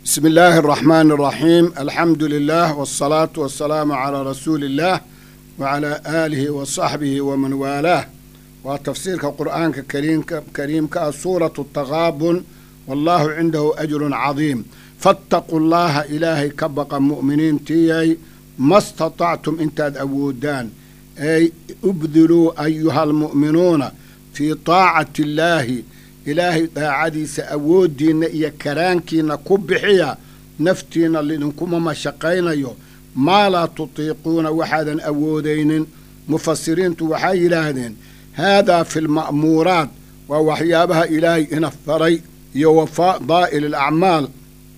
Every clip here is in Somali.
بسم الله الرحمن الرحيم الحمد لله والصلاة والسلام على رسول الله وعلى آله وصحبه ومن والاه وتفسير القرآن الكريم كريم سورة التغابن والله عنده أجر عظيم فاتقوا الله إلهي كبق مؤمنين تيي ما استطعتم انتاد أودان أي ابذلوا أيها المؤمنون في طاعة الله ilaahay daacadiisa awooddiinna iyo karaankiinna ku bixiya naftiinna lidinkuma mashaqaynayo maa laa tutiiquuna waxaadan awoodaynin mufasiriintu waxay yidhaahdeen haadaa fi lma'muuraat waa waxyaabaha ilaahay ina faray iyo wafadaa'il alacmaal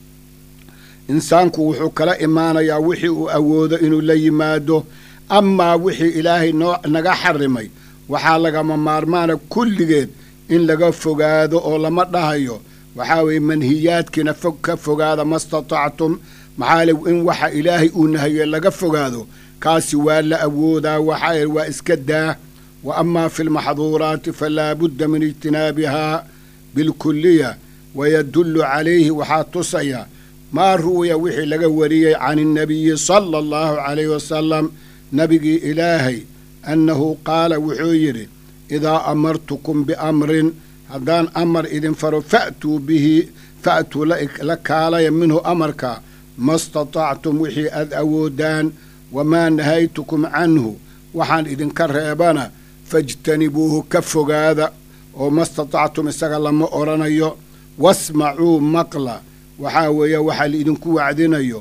insaanku wuxuu kala imaanayaa wixii uu awoodo inuu la yimaado amaa wixii ilaahay noo naga xarimay waxaa lagama maarmaana kulligeed in laga fogaado oo lama dhahayo waxaa weeye manhiyaadkiina fog ka fogaada ma statactum maxaa le in waxa ilaahay uu nahaye laga fogaado kaasi waa la awoodaa waxaa waa iska daa wa amaa fi lmaxduuraati falaa budda min ijtinaabihaa bilkuliya wayadullu calayhi waxaa tusaya maa ru'ya wixii laga wariyey can innabiyi sala allahu calayhi wasalam nabigii ilaahay annahu qaala wuxuu yidhi idaa amartukum biamrin haddaan amar idin faro fa'tuu bihi fa'tuu la kaalaya minhu amarka ma statactum wixii aad awoodaan wamaa nahaytukum canhu waxaan idinka reebana fajtanibuuhu ka fogaada oo ma statactum isaga lama odhanayo wasmacuu maqla waxaa weeye waxaa laidinku wacdinayo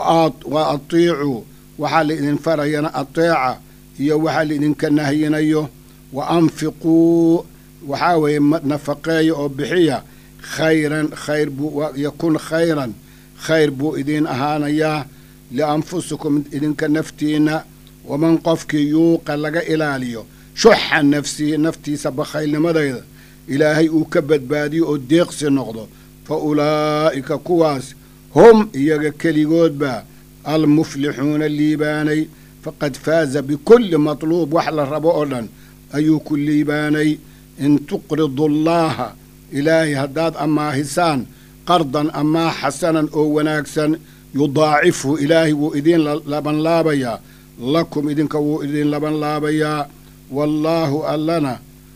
wa atiicuu waxaa laidin farayana ateeca iyo waxaa laidinka nahyinayo wa anfiquu waxaa weeye nafaqeeya oo bixiya khayran khayr buu yakun khayran khayr buu idiin ahaanayaa lianfusikum idinka naftiinna waman qofkii yuuqa laga ilaaliyo shuxa nafsihi naftiisa bakhaylnimadayda ilaahay uu ka badbaadiyo oo deeqsi noqdo fa ulaa'ika kuwaas hum iyaga keligoodba almuflixuuna liibaanay faqad faaza bikulli matluub wax la rabo oo dhan ayuu ku liibaanay in tuqridu allaaha ilaahay haddaad ammaahisaan qardan ammaa xasanan oo wanaagsan yudaacifhu ilaahay wuu idiin labanlaabayaa lakum idinka wuu idiin labanlaabayaa wallaahu allana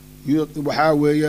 waxaa weeye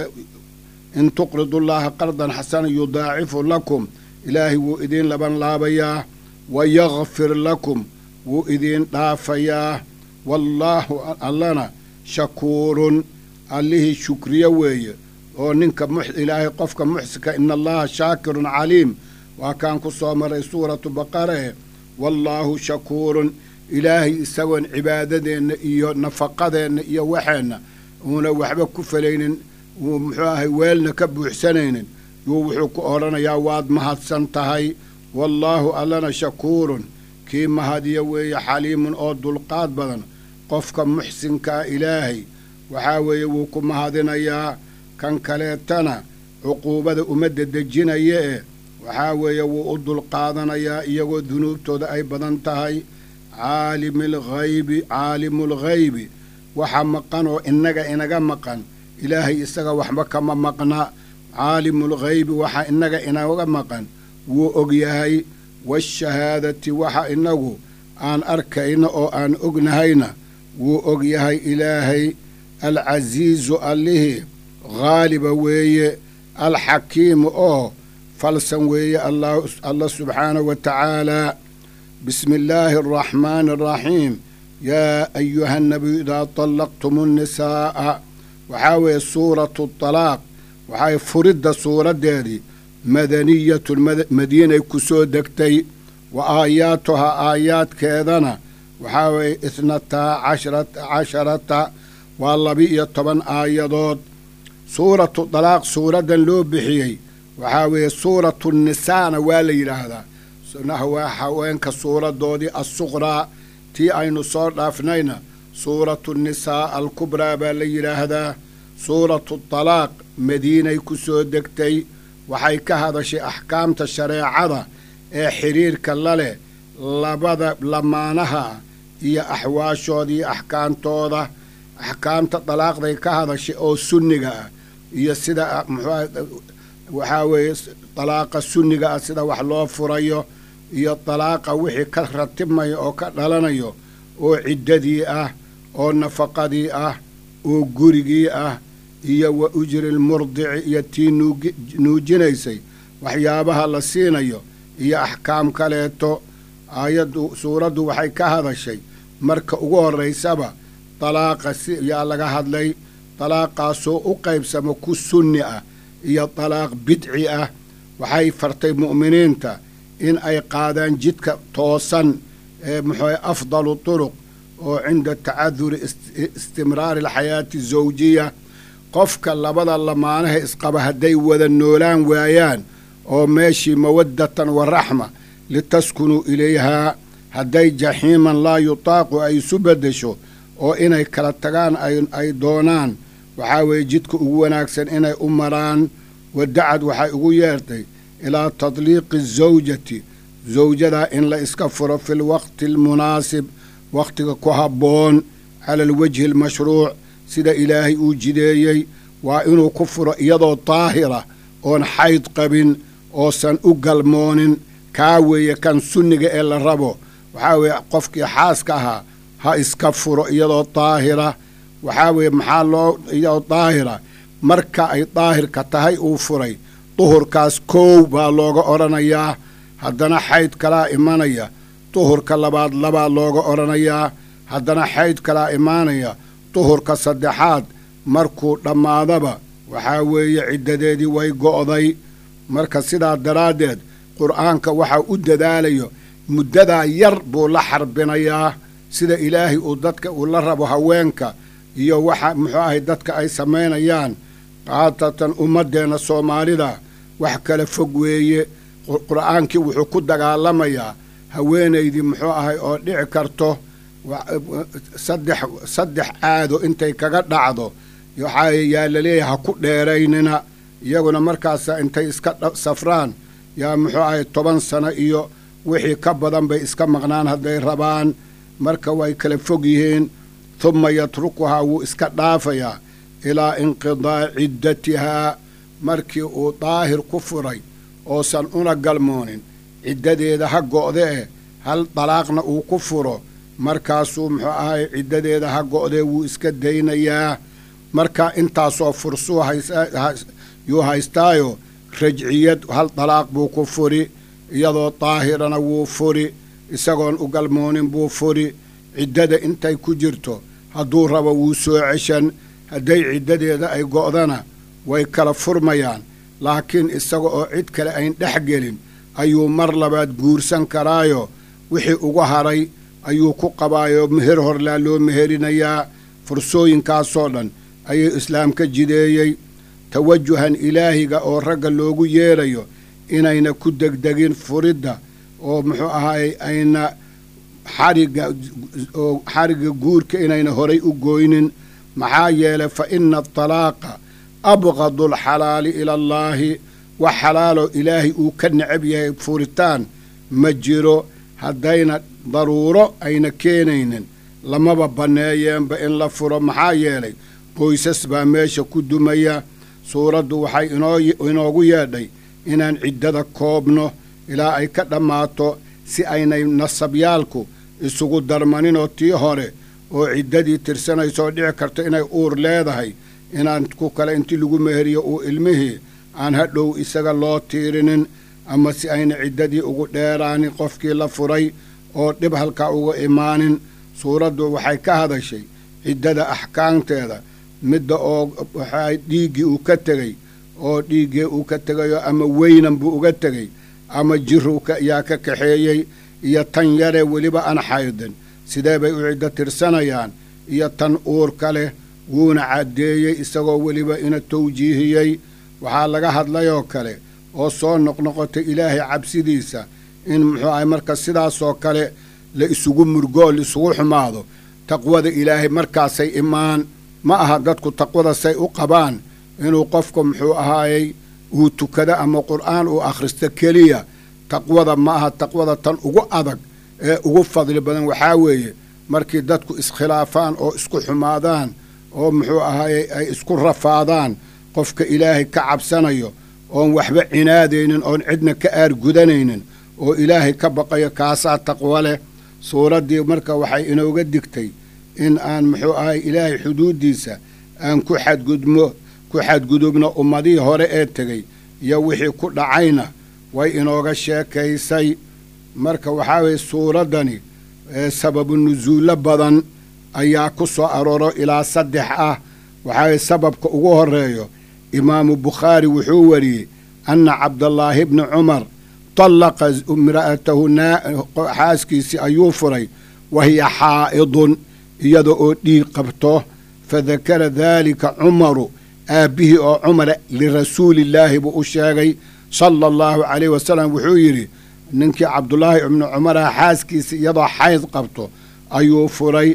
in tuqridu llaaha qardan xasanan yudaacifhu lakum ilaahay wuu idiin labanlaabayaa wa yakfir lakum wuu idiin dhaafayaa wallaahu allana shakuurun allihii shukriye weeye oo ninka ilaahay qofka muxsinka ina allaha shaakirun caliim waa kaan ku soo maray suuratu baqarae wallaahu shakuurun ilaahay isagoon cibaadadeenna iyo nafaqadeenna iyo waxeenna uuna waxba ku falaynin uu muxuu ahay weelna ka buuxsanaynin yuu wuxuu ku odhanayaa waad mahadsan tahay wallaahu allana shakuurun kii mahadiya weeye xaliimun oo dulqaad badan qofka muxsinkaa ilaahay waxaa weeye wuu ku mahadinayaa kan kaleetana cuquubada ummadda dejinaya ee waxaa weeye wuu u dulqaadanayaa iyagoo dunuubtooda ay badan tahay caalimulghaybi caalimulghaybi waxa maqan oo innaga inaga maqan ilaahay isaga waxba kama maqna caalimulghaybi waxa innaga inaga maqan wuu ogyahay waashahaadati waxa inagu aan arkayna oo aan ognahayna wuu og yahay ilaahay alcasiizu allihii haaliba weeye alxakiimu oo falsan weeye allah subxaanahu wa tacaalaa bismi illaahi araxmaani araxiim yaa ayuha nabiyu idaa tallaqtum nnisaa'a waxaa weeye suuratu talaaq waxay furidda suuraddeedii madaniyatun madiinay ku soo degtay wa aayaatuhaa aayaadkeedana waxaa weeye isnataa casharata waa laba-iyo toban aayadood suuratu dalaaq suuraddan loo bixiyey waxaa weeye suuratu nisaana waa la yidhaahdaa waa haweenka suuradoodii assuqraa tii aynu soo dhaafnayna suuratu nisaa alkubraa baa la yidhaahdaa suuratu dalaaq madiinay ku soo degtay waxay ka hadashay axkaamta shareecada ee xidhiirka la leh labada lamaanaha iyo axwaashooda iyo axkaamtooda axkaamta dalaaqday ka hadashay oo sunniga ah iyo sida muxuuha waxaa weeye dalaaqa sunniga ah sida wax loo furayo iyo dalaaqa wixii ka ratibmaya oo ka dhalanayo oo ciddadii ah oo nafaqadii ah oo gurigii ah iyo wa ujri lmurdici iyo tii nuujinaysay waxyaabaha la siinayo iyo axkaam kaleeto aayaddu suuraddu waxay ka hadashay marka ugu horraysaba dalaaqa si yaa laga hadlay dalaaqaasoo u qaybsamo ku sunni ah iyo dalaaq bidci ah waxay fartay mu'miniinta in ay qaadaan jidka toosan ee muxuu afdalu turuq oo cinda tacaduri istimraari alxayaati zawjiya qofka labada lamaanaha isqaba hadday wada noolaan waayaan oo meeshii mawaddatan wa raxma litaskunuu ilayhaa hadday jaxiiman laa yutaaqu ay isu beddesho oo inay kala tagaan ay doonaan waxaa weeye jidka ugu wanaagsan inay u maraan wadacad waxay ugu yeertay ilaa tadliiqi zawjati zawjadaa in la iska furo fi lwaqti almunaasib wakhtiga ku habboon cala alwajhi almashruuc sida ilaahay uu jideeyey waa inuu ku furo iyadoo daahira oon xayd qabin oosan u galmoonin kaa weeye kan sunniga ee la rabo waxaa weeye qofkii xaaska ahaa ha iska furo iyadoo daahira waxaa weeye maxaa loo iyadoo daahira marka ay daahirka tahay uu furay duhurkaas koow baa looga odhanayaa haddana xayd kalaa imanaya duhurka labaad labaa looga odhanayaa haddana xayd kalaa imaanaya duhurka saddexaad markuu dhammaadaba waxaa weeye ciddadeedii way go'day marka sidaa daraaddeed qur'aanka waxaa u dadaalayo muddadaa yar buu la xarbinayaa sida ilaahay uu dadka uu la rabo haweenka iyo waxa muxuu ahay dadka ay samaynayaan qaatatan ummaddeenna soomaalida wax kala fog weeye qur'aankii wuxuu ku dagaalamayaa haweenaydii muxuu ahay oo dhici karto saddex saddex caado intay kaga dhacdo waxaa yaa laleeyahay ha ku dheeraynina iyaguna markaasa intay iska safraan yaa muxuu ahay toban sano iyo wixii ka badan bay iska maqnaan hadday rabaan marka way kala fog yihiin humma yatrukuhaa wuu iska dhaafayaa ilaa inqidaa'i ciddatihaa markii uu daahir ku furay oosan una galmoonin ciddadeeda ha go'de eh hal dalaaqna uu ku furo markaasuu muxuu ahay ciddadeeda ha go'dee wuu iska daynayaa marka intaasoo fursuu yuu haystaayo rajciyad hal dalaaq buu ku furi iyadoo daahirana wuu furi isagoon u galmoonin buu furi ciddada intay ku jirto hadduu rabo wuu soo ceshan hadday ciddadeeda ay go'dana way kala furmayaan laakiin isaga oo cid kale ayn dhex gelin ayuu mar labaad guursan karaayo wixii ugu haray ayuu ku qabaayoo meher horlaa loo meherinayaa fursooyinkaasoo dhan ayuu islaamka jideeyey tawajuhan ilaahiga oo ragga loogu yeerayo inayna ku degdegin furidda oo muxuu ahaay ayna xarigga oo xarigga guurka inayna horay u gooynin maxaa yeelay fa ina atalaaqa abqadu alxalaali ila allaahi wax xalaaloo ilaahay uu ka necab yahay furitaan ma jiro haddayna daruuro ayna keenaynin lamaba banneeyeenba in la furo maxaa yeelay qoysas baa meesha ku dumaya suuraddu waxay inoogu yeedhay inaan ciddada koobno ilaa ay ka dhammaato si aynay nasabyaalku isugu darmaninoo tii hore oo ciddadii tirsanaysoo dhici karto inay uur leedahay inaan ku kale intii lagu meheriyo uu ilmihii aan hadhow isaga loo tiirinin ama si ayna ciddadii ugu dheeraanin qofkii la furay oo dhib halkaa uga imaanin suuraddu waxay ka hadashay ciddada axkaamteeda midda oo waxaa dhiiggii uu ka tegey oo dhiiggii uu ka tegayo ama weynan buu uga tegey ama jiru yaa ka kaxeeyey iyo tan yaree weliba aan xaydin sidee bay u ciddo tirsanayaan iyo tan uurka leh wuuna caddeeyey isagoo weliba ina tawjiihiyey waxaa laga hadlayoo kale oo soo noqnoqotay ilaahay cabsidiisa in muxuu ahay marka sidaasoo kale la isugu murgoo la isugu xumaado taqwada ilaahay markaasay imaan ma aha dadku taqwada say u qabaan inuu qofku muxuu ahaayey uu tukado ama qur'aan uu akhristo keliya taqwada ma aha taqwada tan ugu adag ee ugu fadli badan waxaa weeye markii dadku iskhilaafaan oo isku xumaadaan oo muxuu ahaayey ay isku rafaadaan qofka ilaahay ka cabsanayo oon waxba cinaadaynin oon cidna ka aargudanaynin oo ilaahay ka baqayo kaasaa taqwo leh suuraddii marka waxay inooga digtay in aan muxuu ahay ilaahay xuduuddiisa aan ku xadgudmo ku xadgudubno ummadihii hore ee tegey iyo wixii ku dhacayna way inooga sheekaysay marka waxaa weye suuraddani sababu nusuullo badan ayaa ku soo arooro ilaa saddex ah waxaa weye sababka ugu horeeyo imaamu bukhaari wuxuu wariyey anna cabdallaahi bni cumar tallaqa imra'atahu xaaskiisii ayuu furay wa hiya xaa'idun iyada oo dhiig qabto fadakara daalika cumaru aabbihii oo cumara lirasuulillaahi buu u sheegay sala allahu calayh wasalam wuxuu yidhi ninkii cabdulaahi ibnu cumara xaaskiisii iyadoo xayd qabto ayuu furay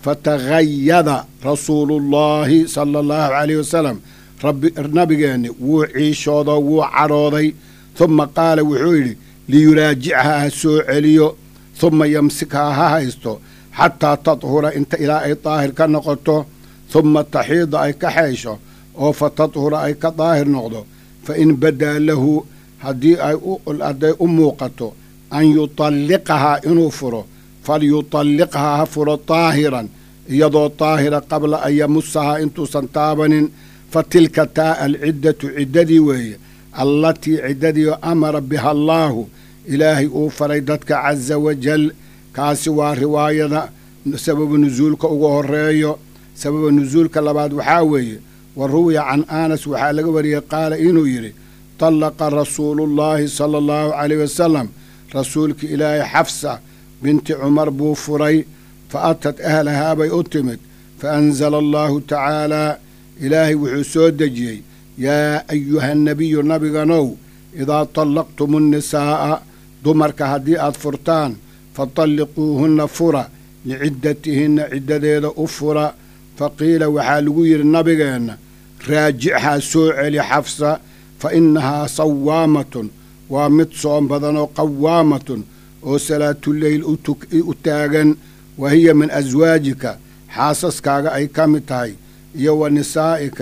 fatahayada rasuulullaahi sala allahu calayh wasalam nabigeenni wuu ciishoodo wuu cadhooday humma qaala wuxuu yidhi liyuraajichaa ha soo celiyo humma yamsikhaa ha haysto xataa tadhura inta ilaa ay daahir ka noqoto humma taxiida ay ka xeysho oo fa tadhura ay ka daahir noqdo fa in badaa lahu haddii hadday u muuqato an yutalliqahaa inuu furo falyutalliqhaa ha furo daahiran iyadoo daahira qabla an yamusahaa intuusan taabanin fa tilka taa alciddatu ciddadii weeye allatii ciddadii amara biha allaahu ilaahay uu faray dadka casa wajal kaasi waa riwaayada sababu nusuulka ugu horeeyo sababa nusuulka labaad waxaa weeye wa ruwiya can anas waxaa laga wariyey qaala inuu yidhi tallaqa rasuulullaahi sala allahu calayh wasalam rasuulka ilaahay xafsa binti cumar buu furay fa atat ahlahaa bay u timid fa anzala allaahu tacaalaa ilaahay wuxuu soo dejiyey yaa ayuha nabiyu nabiganow idaa tallaqtumu nnisaa'a dumarka haddii aad furtaan fatalliquuhunna fura liciddatihinna ciddadeeda u fura fa qiila waxaa lagu yidhi nabigeenna raajichaa soo celi xafsa fa innahaa sawaamatun waa mid soom badanoo qawaamatun oo salaatuleyl u taagan wa hiya min aswaajika xaasaskaaga ay ka mid tahay iyo wa nisaa'ika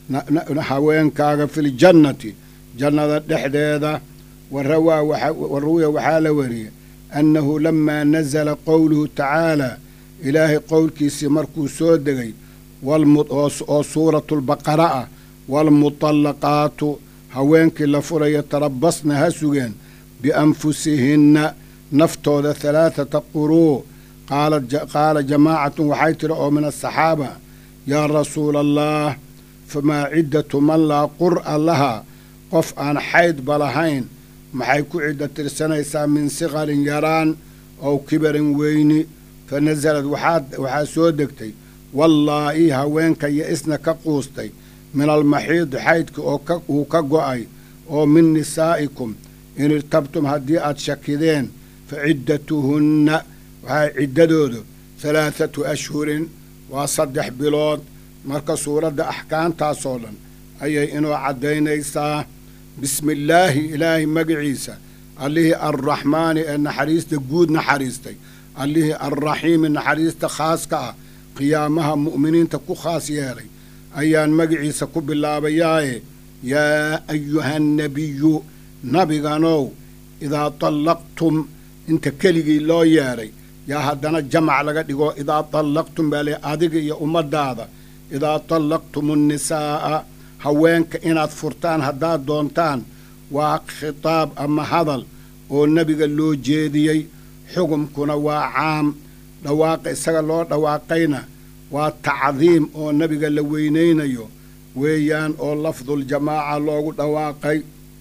haweenkaaga filjannati jannada dhexdeeda wa ruwiya waxaa la wariyey annahu lamaa nasala qowluhu tacaalaa ilaahay qowlkiisii markuu soo degay oo suuratulbaqara ah waalmutallaqaatu haweenkii la furaya tarabasna ha sugeen bianfusihinna naftooda halaathata quruu qaala jamaacatun waxay tidhi oo min asaxaaba yaa rasuula allah famaa ciddatu man laa qur'a lahaa qof aan xaydba lahayn maxay ku ciddo tirsanaysaa min siqarin yaraan ow kibarin weyni fa nasalad waxaa soo degtay wallaahi haweenka yo-isna ka quustay min almaxiidi xaydka oo uu ka go'ay oo min nisaa'ikum in irtabtum haddii aad shakideen fa ciddatuhunna waxaa ciddadoodu halaathatu ashhurin waa saddex bilood marka suuradda axkaamtaasoo dhan ayay inoo caddaynaysaa bismillaahi ilaahay magaciisa allihii arraxmaani ee naxariista guud naxariistay allihii arraxiimi naxariista khaaska ah qiyaamaha mu'miniinta ku khaas yeelay ayaan magaciisa ku bilaabayaaye yaa ayuhannebiyu nabiganow idaa tallaqtum inta keligii loo yeedhay yaa haddana jamac laga dhigo idaa tallaqtum baa le adiga iyo ummaddaada idaa tallaqtumu nnisaa'a haweenka inaad furtaan haddaad doontaan waa khitaab ama hadal oo nebiga loo jeediyey xukumkuna waa caam dhawaaqa isaga loo dhawaaqayna waa tacdiim oo nebiga la weynaynayo weeyaan oo lafduljamaaca loogu dhawaaqay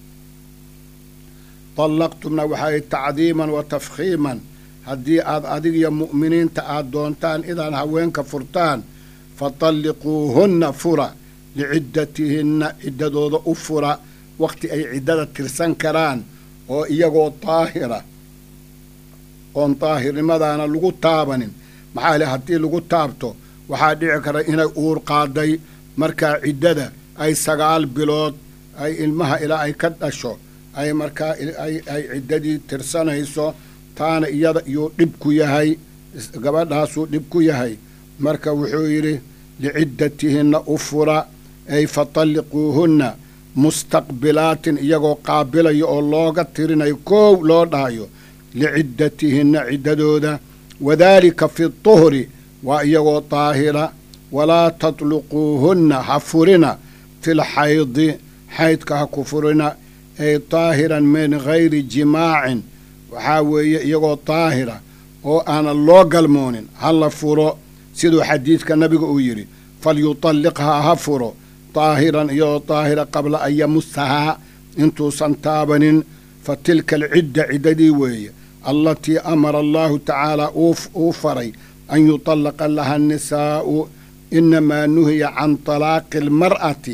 tallaqtumna waxay tacdiiman wa tafkhiiman haddii aad adigiyo mu'miniinta aad doontaan inaad haweenka furtaan fatalliquuhunna fura liciddatihinna ciddadooda u fura wakhti ay ciddada tirsan karaan oo iyagoo daahira oon daahirnimadaana lagu taabanin maxaa le haddii lagu taabto waxaa dhici kara inay uur qaaday markaa ciddada ay sagaal bilood ay ilmaha ilaa ay ka dhasho ay markaa ay ciddadii tirsanayso taana iyada iyuu dhib ku yahay gabadhaasuu dhib ku yahay marka wuxuu yidhi liciddatihinna u fura ay fatalliquuhunna mustaqbilaatin iyagoo qaabilaya oo looga tirinayo koow loo dhahayo liciddatihinna ciddadooda wadaalika fi tuhri waa iyagoo daahira walaa tatluquuhunna ha furina fil xaydi xaydka ha ku furina ay daahiran min gayri jimaacin waxaa weeye iyagoo daahira oo aanan loo galmoonin ha la furo siduu xadiidka nabiga uu yidhi falyutalliqhaa ha furo daahiran iyagoo daahira qabla an yamusahaa intuusan taabanin fa tilka alcidda ciddadii weeye allatii amara allaahu tacaala uu faray an yutallaqa laha annisaa'u inamaa nuhiya can talaaqi almar'ati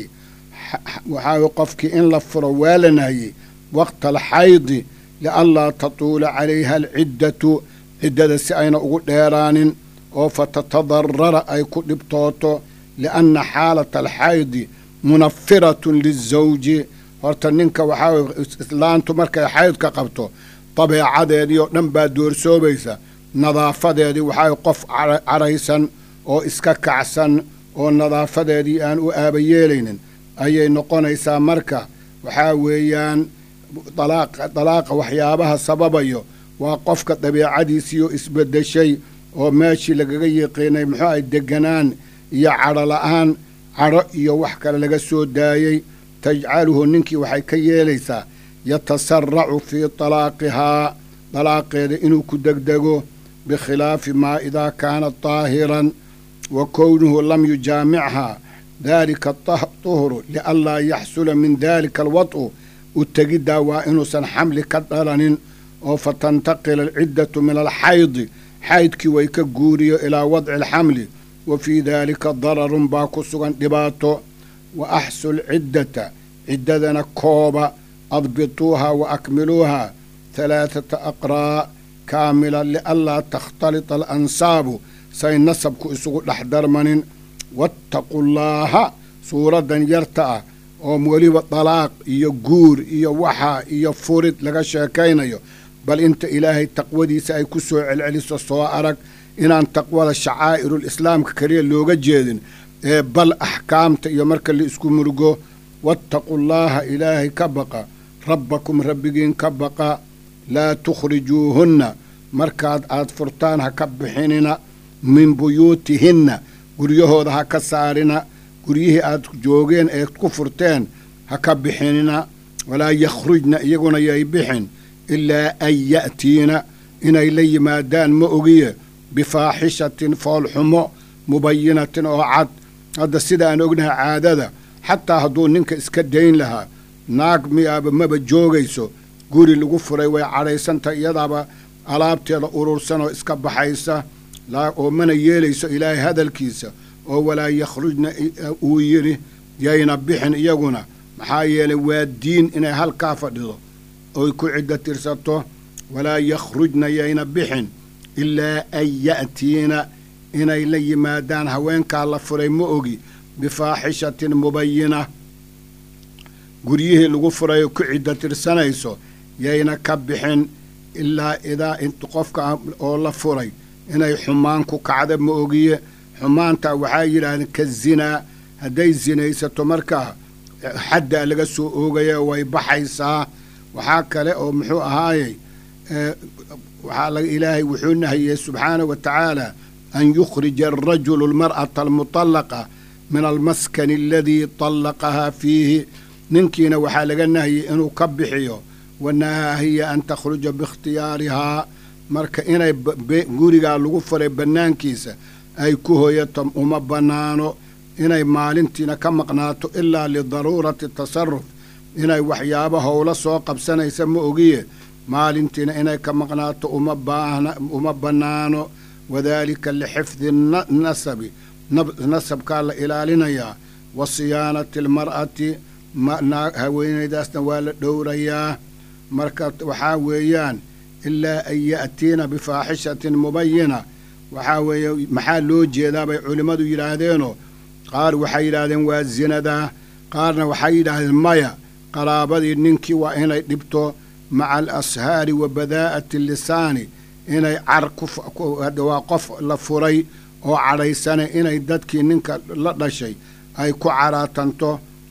waxaa qofkii in la furo waa la nahiyey waqta alxaydi lianlaa tatuula calayha alciddatu ciddada si ayna ugu dheeraanin oo fatatadarara ay ku dhibtooto lianna xaalata alxaydi munafiratun lizawji horta ninka waxaa islaantu markay xaydka qabto dabeecadeedii oo dhan baa doorsoobaysa nadaafadeedii waxaa qof caraysan oo iska kacsan oo nadaafadeedii aan u aabayeelaynin ayay noqonaysaa marka waxaa weeyaan dalaaqa waxyaabaha sababayo waa qofka dabeecadiisiioo isbeddeshay oo meeshii lagaga yiqiinay muxuu ahay deganaan iyo cadho la'aan cadho iyo wax kale laga soo daayey tajcaluhu ninkii waxay ka yeelaysaa yatasaracu fii talaaqihaa dalaaqeeda inuu ku degdego bikhilaafi maa idaa kaana daahiran wa kownuhu lam yujaamichaa daalika tuhru lianlaa yaxsula min daalika alwad'u u tegiddaa waa inuusan xamli ka dhalanin oo fatantaqila alciddatu min alxaydi xaydkii way ka guuriyo ilaa wadci alxamli wa fii daalika dararun baa ku sugan dhibaato wa axsu lciddata ciddadana kooba adbituuha wa akmiluuha halaathata aqraa' kaamila lianlaa takhtalita alansaabu say nasabku isugu dhex darmanin wattaqu llaaha suuraddan yarta ah oo weliba dalaaq iyo guur iyo waxa iyo furid laga sheekaynayo bal inta ilaahay taqwadiisa ay ku soo celceliso soo arag inaan taqwada shacaa'irul islaamka keliya looga jeedin ee bal axkaamta iyo marka la isku murugo wattaqu llaaha ilaahay ka baqa rabbakum rabbigiin ka baqa laa tukhrijuuhunna markaad aad furtaan ha ka bixinina min buyuutihinna guryahooda ha ka saarina guryihii aad joogeen eed ku furteen ha ka bixinina walaa yakhrujna iyaguna yay bixin ilaa an ya'tiina inay la yimaadaan ma ogiye bifaaxishatin foolxumo mubayinatin oo cad hadda sida aan ognahay caadada xataa hadduu ninka iska dayn lahaa naag miyaaba maba joogayso guri lagu furay way cadhaysantah iyadaaba alaabteeda urursan oo iska baxaysa oo mana yeelayso ilaahay hadalkiisa oo walaa yakhrujna uu yidhi yayna bixin iyaguna maxaa yeelay waa diin inay halkaa fadhido oy ku ciddo tirsato walaa yakhrujna yayna bixin ilaa an ya'tiina inay la yimaadaan haweenkaa la furay ma ogi bifaaxishatin mubayina guryihii lagu furay oo ku ciddo tirsanayso yayna ka bixin ilaa idaa qofka oo la furay inay xumaan ku kacda ma ogiye xumaantaa waxaa yidhaahdeen ka zinaa hadday sinaysato markaa xaddaa laga soo oogaya way baxaysaa waxaa kale oo muxuu ahaayey waxaa ilaahay wuxuu nahiyey subxaanahu wa tacaala an yukhrija arajulu almar'ata almutallaqa min almaskani aladii tallaqahaa fiihi ninkiina waxaa laga nahiyey inuu ka bixiyo wanahaa hiya an takhruja biikhtiyaarihaa marka inay gurigaa lagu furay bannaankiisa ay ku hoyato uma bannaano inay maalintiina ka maqnaato ilaa lidaruurati tasaruf inay waxyaabo howlo soo qabsanaysa ma ogiye maalintiina inay ka maqnaato uma baahna uma bannaano wadaalika lixifdi nasabi nasabkaa la ilaalinayaa wa siyaanati almar'ati haweenaydaasna waa la dhowrayaa marka waxaa weeyaan ilaa an ya'tiina bifaaxishatin mubayina waxaa weeye maxaa loo jeedaa bay culimmadu yidhaahdeenoo qaar waxay yidhaahdeen waa zinadaa qaarna waxay yidhaahdeen maya qaraabadii ninkii waa inay dhibto maca alashaari wa badaa'ati lisaani inay car waa qof la furay oo cadhaysane inay dadkii ninka la dhashay ay ku caraatanto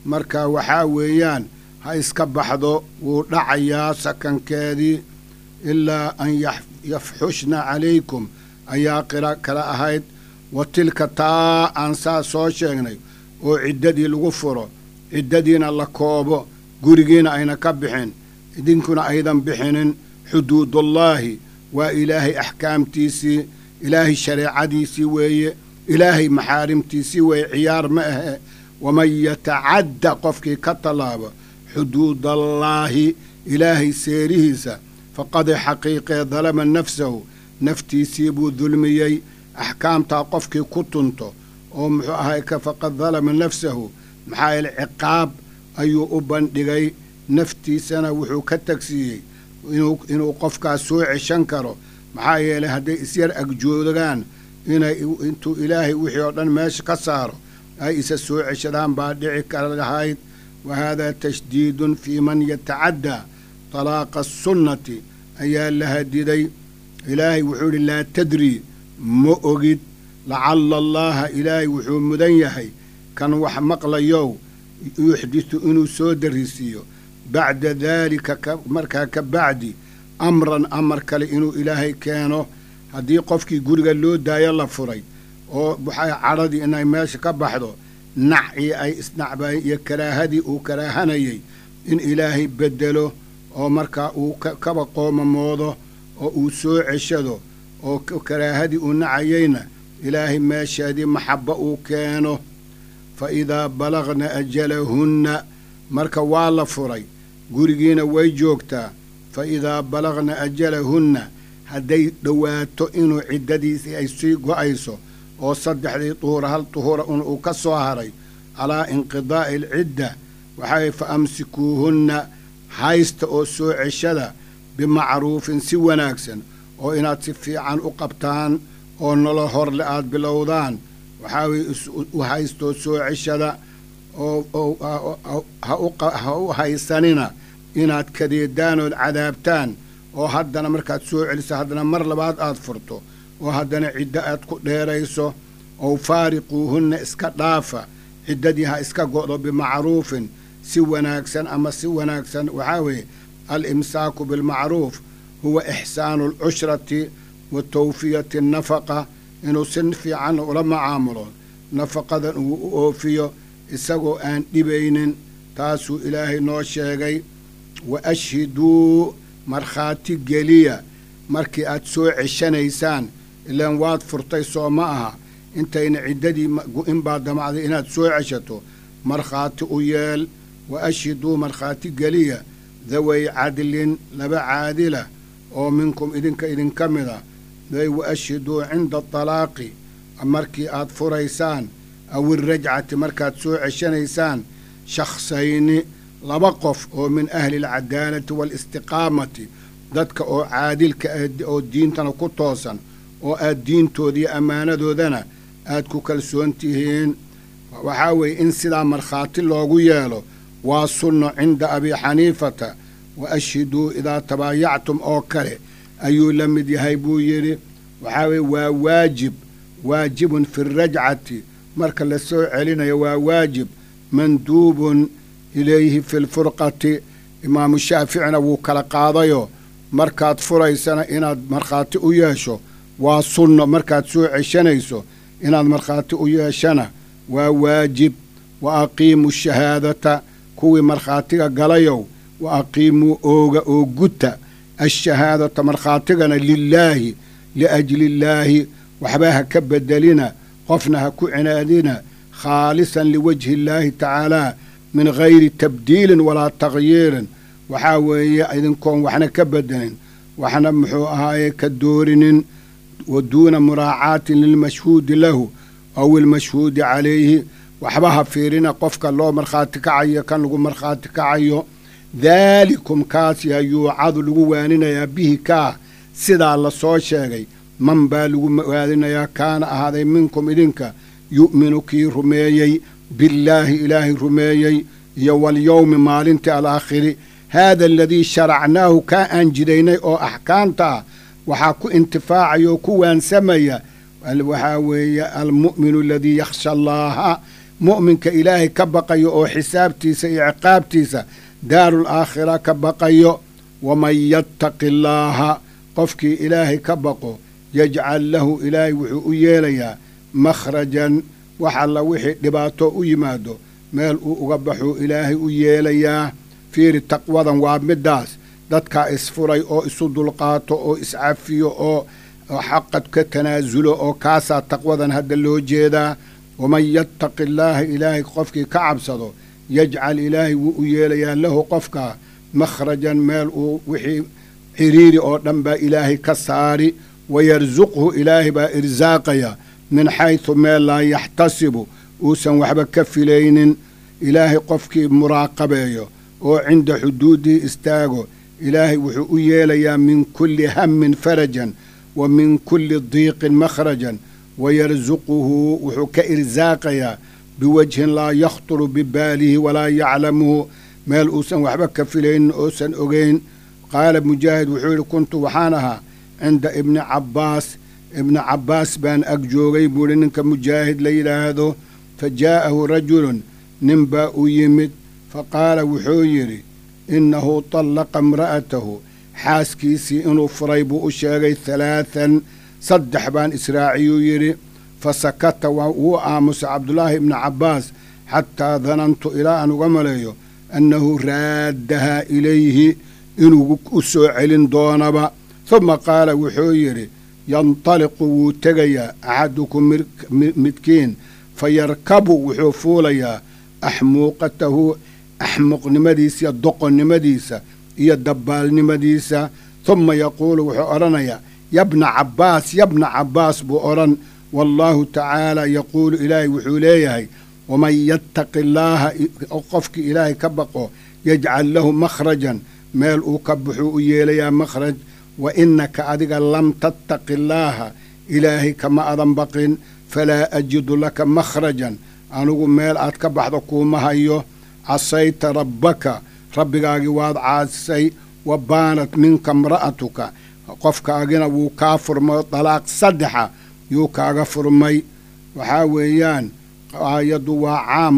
marka waxaa weeyaan ha iska baxdo wuu dhacayaa sakankeedii ilaa an yafxushna calaykum ayaa qira kala ahayd wa tilka taa aan saa soo sheegnay oo ciddadii lagu furo ciddadiina la koobo gurigiina ayna ka bixin idinkuna aydan bixinin xuduudullaahi waa ilaahay axkaamtiisii ilaahay shareecadiisii weeye ilaahay maxaarimtiisii weeye ciyaar ma ahe waman yatacadda qofkii ka tallaabo xuduudallaahi ilaahay seerihiisa faqad xaqiiqee dalama nafsahu naftiisii buu dulmiyey axkaamtaa qofkii ku tunto oo muxuu ahay ka faqad dalama nafsahu maxaa yeele ciqaab ayuu u bandhigay naftiisana wuxuu ka tagsiiyey inuu qofkaas soo ceshan karo maxaa yeelay hadday isyar agjoogaan inay intuu ilaahay wixii oo dhan meesha ka saaro ay isa soo ceshadaan baa dhici kara lahayd wa haadaa tashdiidun fii man yatacaddaa talaaqa asunnati ayaa la hadiday ilaahay wuxuu idhi laa tadrii ma ogid lacalla allaaha ilaahay wuxuu mudan yahay kan wax maqlayow yuxdisu inuu soo darisiiyo bacda daalika markaa ka bacdi amran amar kale inuu ilaahay keeno haddii qofkii guriga loo daayo la furay oo waxay cadhadii inay meesha ka baxdo nacii ay isnacbayn iyo karaahadii uu karaahanayay in ilaahay beddelo oo markaa uu kaba qoomamoodo oo uu soo ceshado oo karaahadii uu nacayayna ilaahay meesheedii maxabbo uu keeno fa idaa balagna ajalahunna marka waa la furay gurigiina way joogtaa fa idaa balagna ajalahunna hadday dhowaato inuu ciddadiisii ay sii go'ayso oo saddexdii duhura hal duhura un uu ka soo haray calaa inqidaa'i alcidda waxay fa amsikuuhunna haysta oo soo ceshada bimacruufin si wanaagsan oo inaad si fiican u qabtaan oo nolo horle aad bilowdaan waxaa weye u haystoo soo ceshada oo ha u haysanina inaad kadeedaan ood cadaabtaan oo haddana markaad soo celiso haddana mar labaad aad furto oo haddana ciddo aad ku dheerayso ow faariquuhunna iska dhaafa ciddadii ha iska go'do bimacruufin si wanaagsan ama si wanaagsan waxaa weeye al-imsaaku bilmacruuf huwa ixsaanu alcushrati wa tawfiyati annafaqa inuu si fiican ula macaamulo nafaqadan uu u oofiyo isagoo aan dhibaynin taasuu ilaahay noo sheegay wa ashhiduu markhaati geliya markii aad soo ceshanaysaan ilaan waad furtay soo ma aha intayna ciddadii in baa damacday inaad soo ceshato markhaati u yeel wa ashhiduu markhaati geliya daway cadlin laba caadila oo minkum idinka idinka mida day wa ashhiduu cinda talaaqi markii aad furaysaan aw irajcati markaad soo ceshanaysaan shakhsayni laba qof oo min ahli alcadaalati waalistiqaamati dadka oo caadilka oo diintana ku toosan oo aad diintoodiiyo ammaanadoodana aad ku kalsoon tihiin waxaa weeye in sidaa markhaati loogu yeelo waa sunno cinda abi xaniifata wa ashhiduu idaa tabaayactum oo kale ayuu la mid yahay buu yidhi waxaa weeye waa waajib waajibun fi rajcati marka la soo celinayo waa waajib manduubun ilayhi fi lfurqati imaamu shaaficina wuu kala qaadayo markaad furaysana inaad markhaati u yeesho waa sunno markaad soo ceshanayso inaad markhaati u yeeshana waa waajib wa aqiimuu shahaadata kuwii markhaatiga galayow wa aqiimuu ooga oo guta ashahaadata markhaatigana lilaahi liajliillaahi waxba ha ka bedelina qofna ha ku cinaadina khaalisan liwajhi illaahi tacaalaa min gayri tabdiilin walaa takhyiirin waxaa weeye idinkoon waxna ka bedelin waxna muxuu ahaaye ka doorinin wa duuna muraacaatin lilmashhuudi lahu aw ilmashhuudi calayhi waxba ha fiirina qofka loo markhaati kacayo kan lagu markhaati kacayo daalikum kaas yaa yuucadu lagu waaninayaa bihi kaa sidaa la soo sheegay man baa lagu waaninayaa kaana ahaaday minkum idinka yu'minu kii rumeeyey billaahi ilaahay rumeeyey iyo walyowmi maalintii alaakhiri haada aladii sharacnaahu kaa aan jidaynay oo axkaamta ah waxaa ku intifaacaya oo ku waansamaya waxaa weeye almu'minu aladii yakhsha allaaha mu'minka ilaahay ka baqayo oo xisaabtiisa iyo ciqaabtiisa daarul aakhira ka baqayo waman yattaqi allaaha qofkii ilaahay ka baqo yajcal lahu ilaahay wuxuu u yeelayaa makhrajan wax alla wixii dhibaato u yimaado meel uu uga baxuu ilaahay u yeelayaa fiiri taqwadan waa middaas dadkaa isfuray oo isu dulqaato oo iscafiyo oo xaqad ka tanaasulo oo kaasaa taqwadan hadda loo jeedaa waman yattaqi allaaha ilaahay qofkii ka cabsado yajcal ilaahay wuu u yeelayaa lahu qofkaa makhrajan meel uu wixii xiriiri oo dhan baa ilaahay ka saari wayarsuqhu ilaahay baa irsaaqaya min xaysu meel laa yaxtasibu uusan waxba ka filaynin ilaahay qofkii muraaqabeeyo oo cinda xuduudihi istaago ilaahay wuxuu u yeelayaa min kulli hammin farajan wa min kulli diiqin makhrajan wayarsuquhu wuxuu ka irsaaqayaa biwajhin laa yakhturu bibaalihi walaa yaclamuhu meel uusan waxba ka filaynin oosan ogeyn qaala mujaahid wuxuu yidhi kuntu waxaan ahaa cinda ibni cabbaas ibni cabbaas baan ag joogay buuhi ninka mujaahid la yidhaahdo fa jaa'ahu rajulun nin baa u yimid fa qaala wuxuu yidhi innahu tallaqa imra'atahu xaaskiisii inuu furay buu u sheegay halaathan saddex baan israaciyuu yidhi fa sakata wuu aamusay cabdulaahi ibni cabbaas xataa danantu ilaa aan uga maleeyo annahu raaddahaa ilayhi inuu u soo celin doonaba huma qaala wuxuu yidhi yantaliqu wuu tegayaa axadukum midkiin fa yarkabu wuxuu fuulayaa axmuuqatahu axmuuqnimadiisa iyo doqonnimadiisa iyo dabbaalnimadiisa huma yaquulu wuxuu odhanayaa yabna cabbaas yabna cabbaas buu odhan wallaahu tacaala yaquulu ilaahay wuxuu leeyahay waman yattaqi allaaha qofkii ilaahay ka baqo yajcal lahu makhrajan meel uu ka buxuu u yeelayaa makhraj wa innaka adiga lam tattaqi allaaha ilaahay kama adan baqin falaa ajidu laka makhrajan anigu meel aad ka baxdo kuuma hayo casayta rabbaka rabbigaagii waad caasisay wa baanat minka imra'atuka qofkaagina wuu kaa furmay dalaaq saddexa yuu kaaga furmay waxaa weeyaan aayaddu waa caam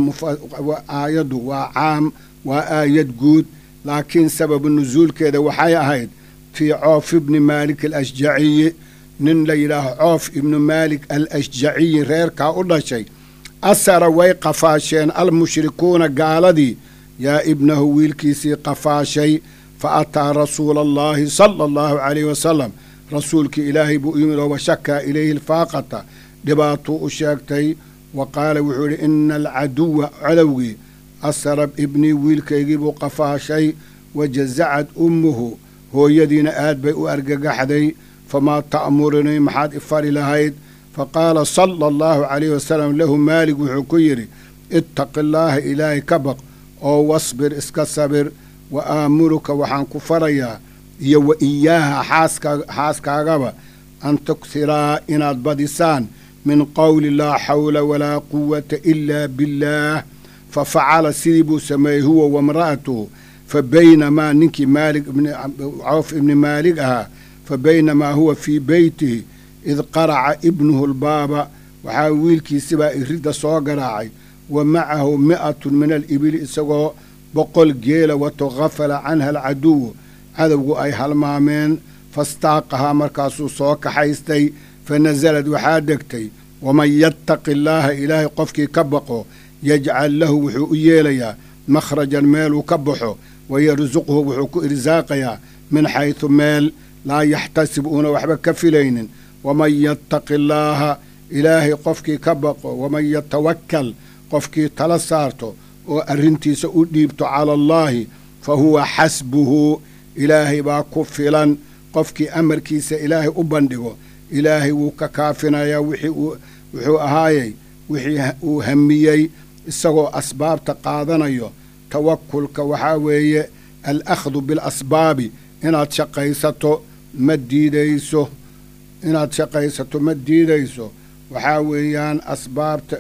aayaddu waa caam waa aayad guud laakiin sababu nusuulkeeda waxay ahayd fii coof ibni maalik alashjaciyi nin la yidhaaho coof ibnu maalik al ashjaciyi reerkaa u dhashay asara way qafaasheen almushrikuuna gaaladii yaa ibnahu wiilkiisii qafaashay fa ataa rasuula allaahi sala allahu calayhi wasalam rasuulkii ilaahay buu u yimid oo washakaa ilayhi alfaaqata dhibaatuu u sheegtay wa qaala wuxuu yidhi ina alcaduwa cadowgii asara ibnii wiilkaygii buu qafaashay wa jasacad ummuhu hooyadiina aad bay u argagaxday famaa ta'murunii maxaad ifari lahayd fa qaala sala allahu calayhi wasalam lahu maalig wuxuu ku yidhi ittaqi allaaha ilaahay ka baq oo wasbir iska sabir wa aamuruka waxaan ku farayaa iyo wa iyaaha xaaska xaaskaagaba an tughiraa inaad badisaan min qowli laa xawla walaa quwata ilaa billaah fa facala sidii buu sameeyey huwa wamra'atuhu fa baynamaa ninkii maalig cawf ibni maalig ahaa fa baynamaa huwa fii beytihi id qaraca ibnuhu lbaaba waxaa wiilkiisibaa iridda soo garaacay wa macahu mi'atun min alibili isagoo boqol geela wato khafala canha alcaduwu cadowgu ay halmaameen fastaaqahaa markaasuu soo kaxaystay fa nasalad waxaa degtay waman yattaqi allaaha ilaahay qofkii ka baqo yajcal lahu wuxuu u yeelayaa makhrajan meeluu ka baxo wayarsuqhu wuxuu ku irsaaqayaa min xaysu meel laa yaxtasib uuna waxba ka filaynin waman yattaqi allaaha ilaahay qofkii ka baqo waman yatawakkal qofkii tala saarto oo arrintiisa u dhiibto cala allaahi fa huwa xasbuhu ilaahay baa ku filan qofkii amarkiisa ilaahay u bandhigo ilaahay wuu ka kaafinayaa wixii wuxuu ahaayey wixii uu hamiyey isagoo asbaabta qaadanayo tawakulka waxaa weeye al akhdu bilasbaabi inaad shaqaysato ma diidayso inaad shaqaysato ma diidayso waxaa weeyaan asbaabta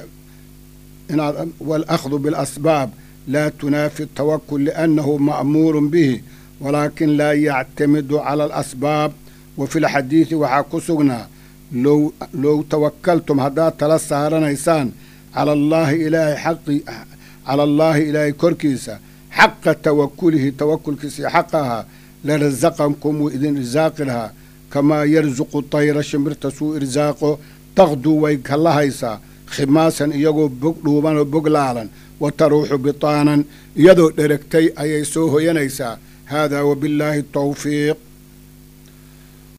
inaad walakhdu bilasbaab laa tunaafi tawakul liannahu ma'muurun bihi walaakin laa yactamidu cala alasbaab wa fi lxadiidi waxaa ku sugnaa low low tawakaltum haddaad tala saaranaysaan cala allaahi ilaahay xaqi cala allaahi ilaahay korkiisa xaqa tawakulihi tawakulkiisii xaqa ahaa larasaqankum wuu idin irsaaqi lahaa kamaa yarsuqu tayra shimbirta suu irsaaqo taqduu way kallahaysaa khimaasan iyagoo bog dhuuban oo bog laalan wa taruuxu bitaanan iyadoo dheregtay ayay soo hoyanaysaa haadaa wabillaahi tawfiiq